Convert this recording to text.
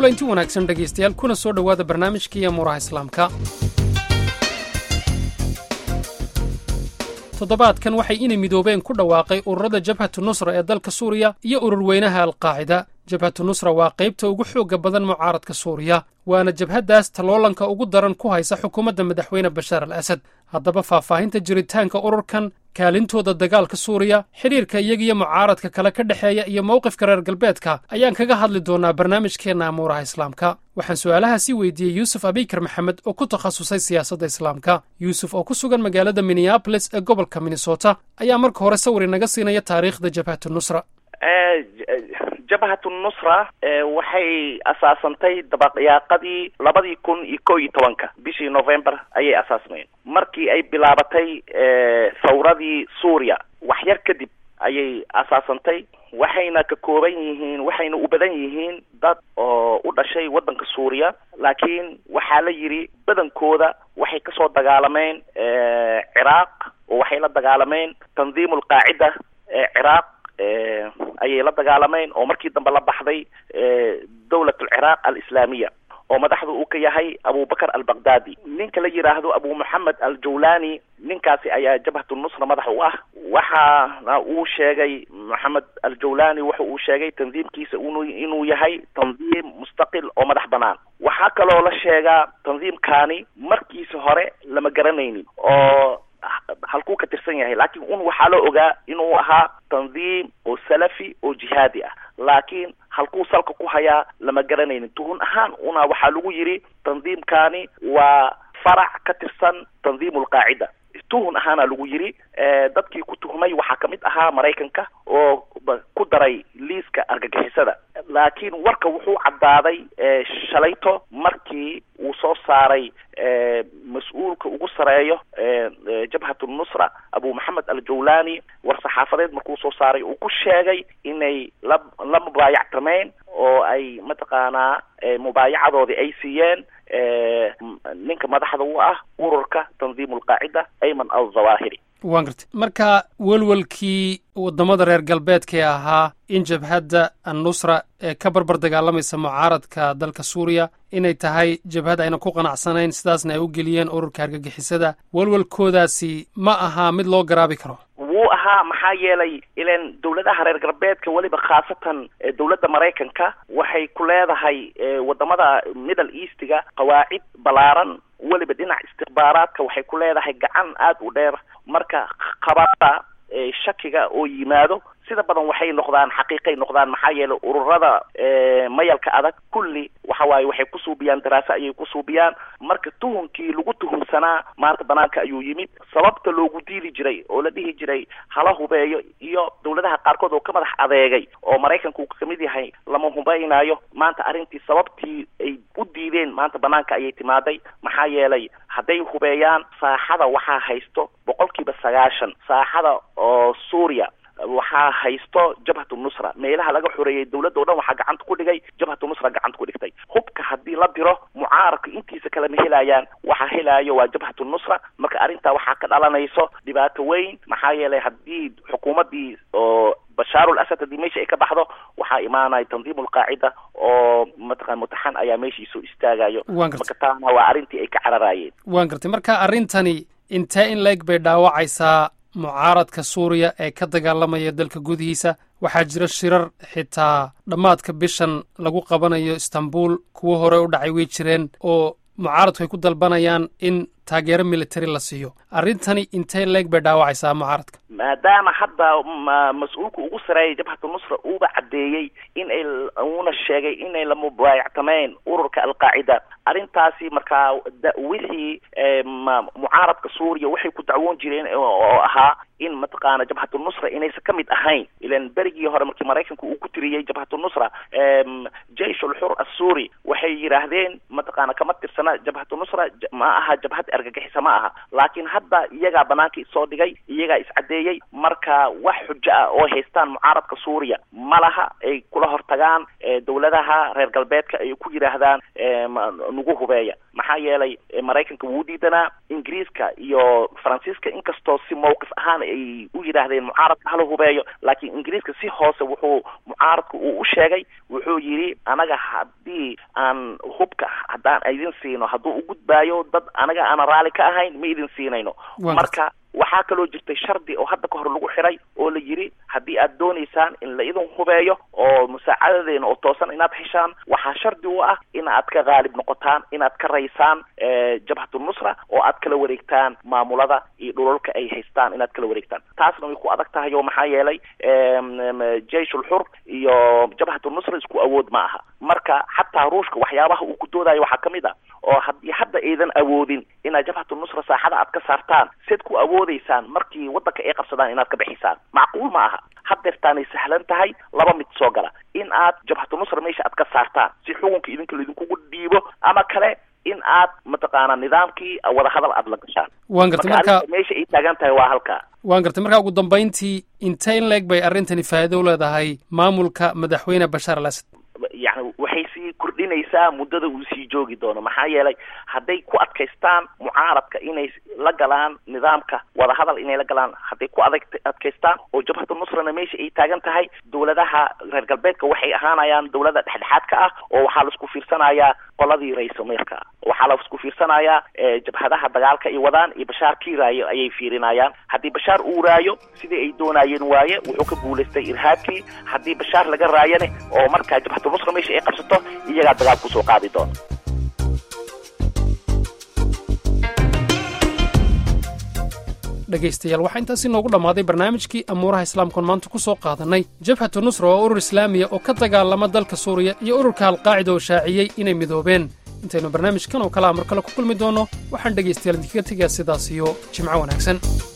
kulanti wanaagsan dhegaystayaal kuna soo dhowaada barnaamijkii amuuraha islaamka toddobaadkan waxay inay midoobeen ku dhawaaqay ururada jabhatu nusra ee dalka suuriya iyo ururweynaha alqaacida jabhatu nusra waa qaybta ugu xoogga badan mucaaradka suuriya waana jabhaddaas taloolanka ugu daran ku haysa xukuumadda madaxweyne bashaar al asad haddaba faahfaahinta jiritaanka ururkan kaalintooda dagaalka suuriya xidhiirka iyagiyo mucaaradka kale ka dhexeeya iyo mowqifka reer galbeedka ayaan kaga hadli doonaa barnaamijkeenna amuuraha islaamka waxaan su'aalahaasi weydiiyey yuusuf abikar maxamed oo ku takhasusay siyaasadda islaamka yuusuf oo ku sugan magaalada minneabolis ee gobolka minnesota ayaa marka hore sawir inaga siinaya taariikhda jabhatu nusra jabhatu nusra waxay asaasantay dabaqyaaqadii labadii kun iyo ko iyo tobanka bishii november ayay asaasmeen markii ay bilaabatay thawradii suuriya wax yar kadib ayay asaasantay waxayna ka kooban yihiin waxayna u badan yihiin dad oo u dhashay waddanka suuriya laakiin waxaa la yidhi badankooda waxay kasoo dagaalameen ciraaq oo waxay la dagaalameen tandiim alqaacida ee ciraaq ayay la dagaalameen oo markii dambe la baxday dawlat alciraaq alislaamiya oo madaxda uu ka yahay abubakar albaqdadi ninka la yidhaahdo abu moxamed aljawlani ninkaasi ayaa jabhatu nusra madax u ah waxaana uu sheegay moxamed aljawlani wuxa uu sheegay tandiimkiisa inu inuu yahay tandiim mustaqil oo madax banaan waxaa kaloo la sheegaa tandiimkaani markiisa hore lama garanaynin oo halkuu ka tirsan yahay laakiin un waxaa la ogaa inuu ahaa tandiim oo salafi oo jihaadi ah laakiin halkuu salka ku hayaa lama garanaynin tuhun ahaan una waxaa lagu yidhi tandiimkaani waa farac ka tirsan tandiim alqaacida tuhun ahaana lagu yidhi dadkii ku tuhmay waxaa kamid ahaa maraykanka oo ku daray liiska argagixisada laakiin warka wuxuu caddaaday shalayto markii uu soo saaray mas-uulka ugu sareeyo jabhatu nusra abu maxamed aljawlani war saxaafadeed markuu soo saaray uu ku sheegay inay la la mubaayactameen oo ay mataqaanaa mubaayacadoodii ay siiyeen ninka madaxda u ah ururka tandiim alqaacida ayman alzawaahiri waan gartay marka welwelkii waddamada reer galbeedkae ahaa in jabhadda annusra ee ka barbar dagaalamaysa mucaaradka dalka suuriya inay tahay jabhad ayna ku qanacsanayn sidaasna ay u geliyeen ururka argagixisada welwelkoodaasi ma aha mid loo garaabi karo wuu ahaa maxaa yeelay ilan dawladaha reer galbeedka weliba khaasatan dawladda maraykanka waxay ku leedahay wadamada middle eastiga qawaacid ballaaran weliba dhinac istikbaaraadka waxay ku leedahay gacan aada u dheer marka qabaada shakiga oo yimaado sida badan waxay noqdaan xaqiiqay noqdaan maxaa yeelay ururada mayalka adag kulli waxa waaye waxay ku suubiyaan daraaso ayay ku suubiyaan marka tuhunkii lagu tuhumsanaa maanta banaanka ayuu yimid sababta loogu diidi jiray oo la dhihi jiray hala hubeeyo iyo dawladaha qaarkood oo ka madax adeegay oo maraykanka uu kamid yahay lama hubaynayo maanta arrintii sababtii ay u diideen maanta banaanka ayay timaaday maxaa yeelay hadday hubeeyaan saaxada waxaa haysto boqolkiiba sagaashan saaxada oo suuriya waxaa haysto jabhatu nusra meelaha laga xoreeyey dawladda o dhan waxaa gacanta ku dhigay jabhatu nusra gacanta ku dhigtay hubka haddii la diro mucaaradka intiisa kale ma helayaan waxaa helaayo waa jabhatu nusra marka arrintaa waxaa ka dhalanayso dhibaato weyn maxaa yeelay haddii xukuumaddii oo bashaarul asad haddii meesha ay ka baxdo waxaa imaanaya tandiim alqaacida oo mataqan mutaxan ayaa meeshii soo istaagayo marka taana waa arrintii ay ka cararaayeen waan gartay marka arrintani intee in la-eg bay dhaawacaysaa mucaaradka suuriya ee ka dagaalamaya dalka gudihiisa waxaa jira shirar xitaa dhammaadka bishan lagu qabanayo istanbul kuwo hore u dhacay way jireen oo mucaaradku ay ku dalbanayaan in taageero military la siiyo arrintani intee leeg bay dhaawacaysaa mucaaradka maadaama hadda mas-uulka ugu sareeyay jabhatu nusra uuba caddeeyey in ay uuna sheegay inay la mubaayactameen ururka alqaacida arrintaasi markaa wixii mucaaradka suuriya waxay ku dacwoon jireen oo ahaa in mataqaana jabhatu nusra inaysan ka mid ahayn ilan berigii hore markii maraykanka uu ku tiriyey jabhatu nusra jeish ulxur assuuri waxay yidhaahdeen mataqaana kama tirsana jabhatu nusra ma aha jabhad argagixisa ma aha laakiin hadda iyagaa banaanka isoo dhigay iyagaa iscadeeyey marka wax xujo ah oo haystaan mucaaradka suuriya ma laha ay kula hortagaan dawladaha reer galbeedka ay ku yidhaahdaan nagu hubeeya maxaa yeelay maraykanka wuu diidanaa ingiriiska iyo faransiiska inkastoo si mawqif ahaan ay u yidhaahdeen mucaaradka hala hubeeyo laakiin ingiriiska si hoose wuxuu mucaaradka uu u sheegay wuxuu yidhi anaga haddii aan hubka haddaan idin siino hadduu u gudbaayo dad anaga aanan raali ka ahayn ma idin siinayno marka waxaa kaloo jirtay shardi oo hadda ka hor lagu xiray oo la yidhi haddii aad doonaysaan in la idin hubeeyo oo musaacadadeena oo toosan inaad heshaan waxaa shardi u ah in aad ka qaalib noqotaan inaad ka raysaan jabhatu nusra oo aad kala wareegtaan maamulada iyo dhulalka ay haystaan inaad kala wareegtaan taasna way ku adag tahay oo maxaa yeelay jayshul xur iyo jabhatu nusra isku awood ma aha marka xataa ruushka waxyaabaha uu ku doodayo waxaa kamid ah oo haddii hadda aydan awoodin inaad jabhatu nusra saaxada aad ka saartaan seed ku awoodeysaan markii waddanka ay qabsadaan inaad ka bixisaan macquul ma aha haddeertaanay sahlan tahay laba mid soo gala in aad jabhatu nusra meesha aad ka saartaan si xukunka idinka laidinkugu dhiibo ama kale in aad mataqaana nidaamkii wadahadal aada la gashaan waan gartay marka meesha ay taagan tahay waa halkaa waan gartay marka ugu dambayntii intee in leeg bay arrintani faa'iido u leedahay maamulka madaxweyne bashaar al asad yani waxay sii kordhinaysaa muddada uu sii joogi doono maxaa yeelay hadday ku adkaystaan mucaaradka inay la galaan nidaamka wadahadal inay la galaan hadday ku adag adkaystaan oo jabhatu nusrana meesha ay taagan tahay dowladaha reer galbeedka waxay ahaanayaan dowlada dhexdhexaadka ah oo waxaa laisku fiirsanayaa qoladii ra-iisulmeerka waxaa laisku fiirsanayaa jabhadaha dagaalka ay wadaan iyo bashaar kii raayo ayay fiirinayaan haddii bashaar uu raayo sidii ay doonayeen waaye wuxuu ka guulaystay irhaabkii haddii bashaar laga raayane oo markaa jabhatu nusra meesha ay qabsato iyagaa dagaal kusoo qaadi doona dhegaystayaal waxaa intaasi noogu dhammaaday barnaamijkii amuuraha islaamkuon maanta ku soo qaadannay jabhatu nusra oo urur islaamiya oo ka dagaalama dalka suuriya iyo ururka alqaacida oo shaaciyey inay midoobeen intaynu barnaamijkan oo kale a mar kale ku kulmi doonno waxaan dhegaystayaal idinkaga tegayaa sidaas iyo jimco wanaagsan